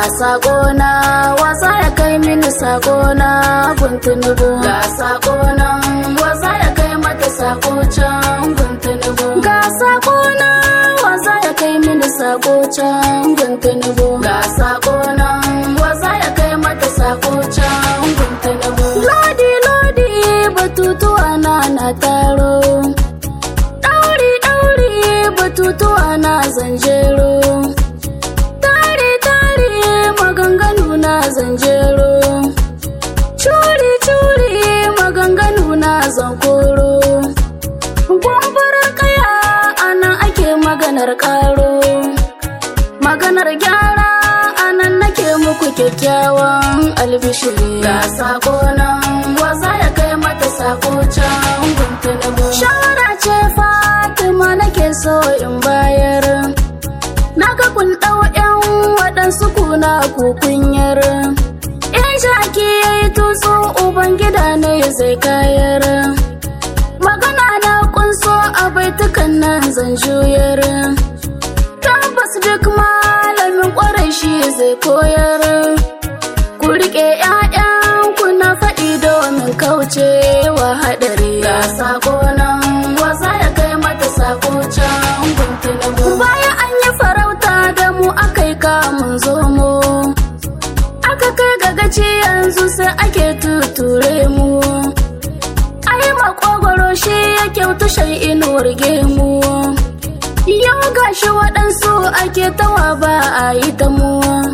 sakona wasa ya kai mini sakona guntunubu ga sakona wasa ya kai mata sako can guntunubu ga sakona wasa ya kai mini sako can guntunubu ga sakona wasa ya kai mata sako can guntunubu lodi lodi batutuwa na na taro dauri dauri batutuwa na zanjero tare tare maganganu na zanjero curi curi maganganu na zankoro gwambarar kaya anan ake maganar karo maganar gyara anan nake muku kyakkyawan albishiri ga sako nan wasa ya kai mata sako can guntunubu shawara ce fatima nake so in bayar naga kun ɗau yan waɗansu kuna kukunyar in shaki ya yi tutsu ubangida ne zai kayar magana na kunso a baitukan nan zan juyar tabbas duk malamin kwarai shi zai koyar ku riƙe 'ya'yanku na faɗi domin kauce wa haɗari ga sako nan wasa ya kai mata sako can guntunubu bayan an yi farauta da mu akai kamun zomo aka kai gagaci yanzu sai ake tuture mu ai makogoro shi ya kyautu shai inuwar gemu yau gashi waɗansu ake tawa ba a yi ta mu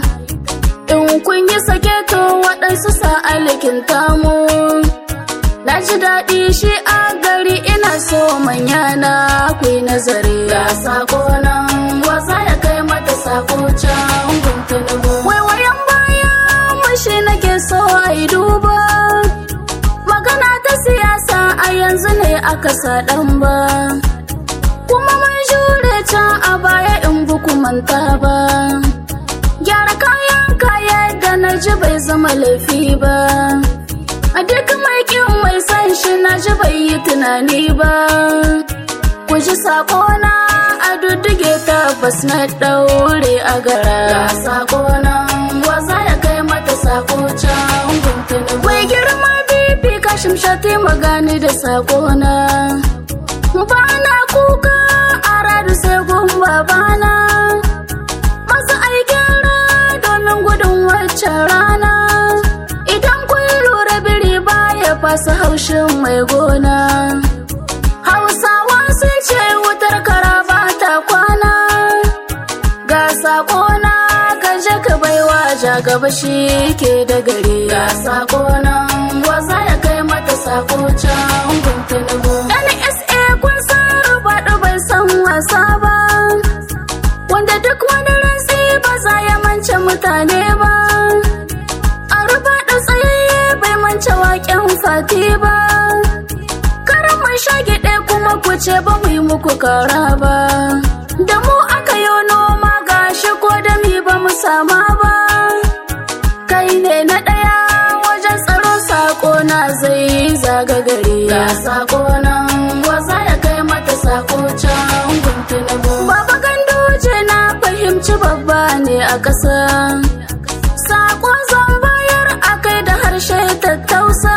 in kun yi sake to waɗansu sa alikin tamu na ji daɗi shi a gari ina so manya na ku yi nazari ga sako nan wasa ya kai mata sako can guntunubu waiwayen baya mashi nake so a yi duba magana ta siyasa a yanzu ne aka sa ɗan ba kuma mun jure can a baya in buku manta ba gyara kayan kaya da na ji bai zama laifi ba a duk mai kin mai san shi na ji bai yi tunani ba ku ji sakona a dudduge tabbas na ɗaure a gara ga sakona waza ya kai mata sako can guntuni wai girma bibi kashim shati magani da sakona ba na kuka a radu sai gun babana masu aikin domin gudun waccan rana idan kun lura biri baya fasa haushin mai gona hausawa sun ce wutar kara ba ta kwana ga sakona ka je ka baiwa ja gaba shi ke da gari ga sakona waza ya kai mata sako can guntunubu NSA kun san rubaɗu bai san wasa ba wanda duk wani rantsi ba za ya mance mutane ba a rubaɗu tsayayye bai mance waƙen fati ba karan mai shagiɗe kuma ku ce ba mu yi muku kara ba da mu aka yi noma gashi ko da mi ba mu sama ba kai ne na ɗaya wajen tsaro sako na zai zaga gari ga sako nan waza ya kai mata sako can guntunubu baba ganduje na fahimci babba ne a ƙasa sako zan bayar a kai da harshe tattausa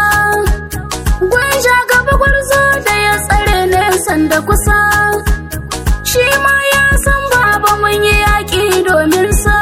gwanja gaba gwarzo da ya tsare nesan da kusa shi ma ya san baba mun yi yaƙi domin sa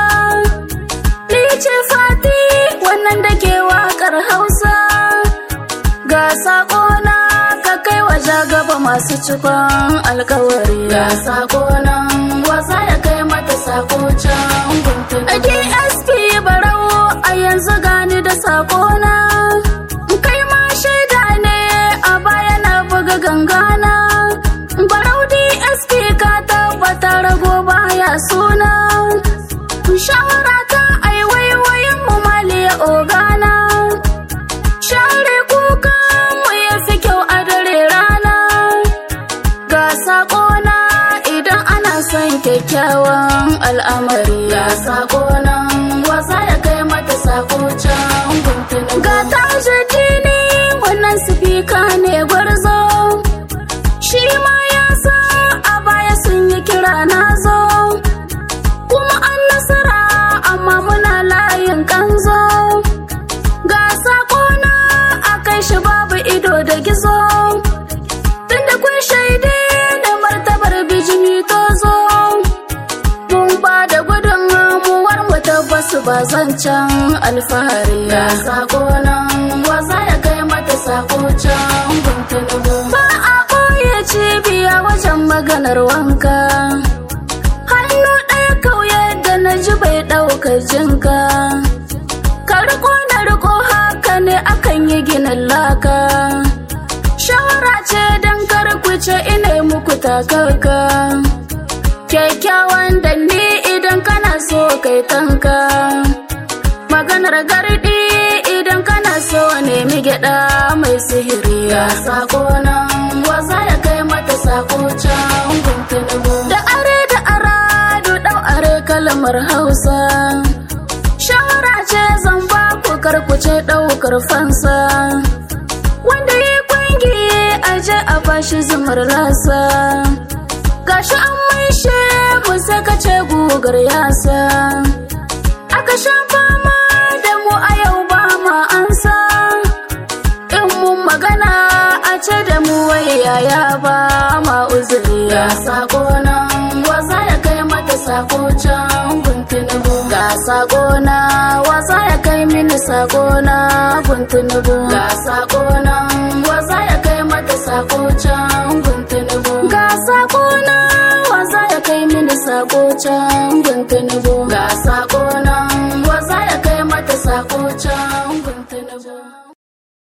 Lice fati wannan da ke waƙar hausa ga saƙona ka kai waje gaba masu cikon alkawari ga saƙona wasa ya kai mata saƙo can guntun a dsp barau a yanzu gani da saƙona kai ma shaida ne a baya na buga gangana barau dsp ka tabbata rago baya suna shawara ta ai waiwayin mu maliya ogana share kuka mu ya fi kyau a dare rana ga sakona idan ana son kyakkyawan al'amari ga sakona wasa ya kai mata sako can guntuni ga tajadini wannan sifika ne gwarzo shi ma ya sa a baya sun yi kira na zo kuma an nasara amma muna lafiya su ba zancen alfahari ga sako nan wasa ya kai mata sako can guntunubu ba a ɓoye cibiya wajen maganar wanka hannu ɗaya kauye da na ji bai ɗaukar jinka ka riko na riko haka ne akan yi ginin laka shawara ce don karkuce ina muku takaka kyakkyawan danni idan kana so kai tanka maganar gardi idan kana so nemi gyada mai sihiri ga sako nan wasa ya kai mata sako can guntunubu da are da aradu dau are kalmar hausa shawara ce zan ba ku karkuce daukar fansa wanda yi kwangi aje a bashi zumar rasa gashi an maishe mu saka ce gugar yasa aka sha fama da mu a yau ba ma ansa in mun magana a ce da mu waye yaya ba ma uzuri ga sako nan wasa ya kai mata sako can guntunubu ga sako na wasa ya kai mini sako na guntunubu ga sako nan wasa ya kai mata sako can guntunubu ga sako na wasa ya kai mini sako can guntunubu ga sako nan wasa ya kai mata sako can guntunubu